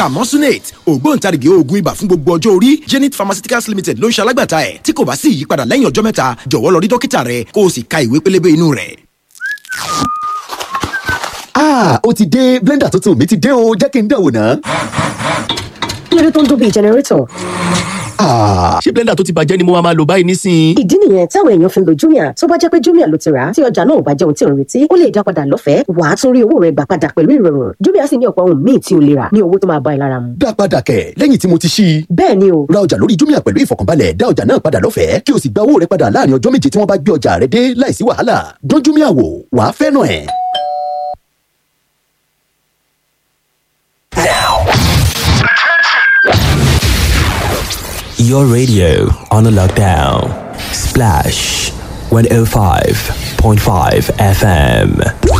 camosunate ògbóǹtarìgì oògùn ibà fún gbogbo ọjọ́ orí zenith pharmaceuticals limited ló ń ṣe alágbàtà ẹ̀ tí kò bá sí ìyípadà lẹ́yìn ọjọ́ mẹ́ta jọ̀wọ́ lọ rí dókítà rẹ kó o sì ka ìwé pélébé inú rẹ̀. Ah, ó ti dé blender tuntun mi ti dé o jẹ́ kí n dánwò ná. kí ló dé tó ń dún bíi jẹnẹrétọ̀ Ah, ṣé blender tó ti bàjẹ́ ni mo máa lò báyìí nísìnyí. ìdí nìyẹn táwọn èèyàn fi ń lo jumia tó bá jẹ́ pé jumia ló ti rà á tí ọjà náà ò bá jẹ́ ohun tí ò ń retí ó lè dá padà lọ́fẹ̀ẹ́ wàá tún rí owó rẹ̀ gbà padà pẹ̀lú ìrọ̀rùn jumia sì ní ọ̀pọ̀ ohun míì tí o lè rà ní owó tó máa bá ẹ lára mu. dá padà kẹ̀ lẹ́yìn tí mo ti ṣí i. bẹ́ẹ̀ ni o ra ọjà lórí jumia pẹ̀lú ìfọ̀kànbalẹ̀ dá ọjà náà padà lọ́fẹ̀ẹ́ kí o sì gba owó rẹ padà láàrin ọjọ́ méje tí wọ́n bá gbé ọjà rẹ dé láìsí wàhálà dán jumia wò wàá fẹ́ràn ẹ̀. Your radio on a lockdown. Splash 105.5 FM.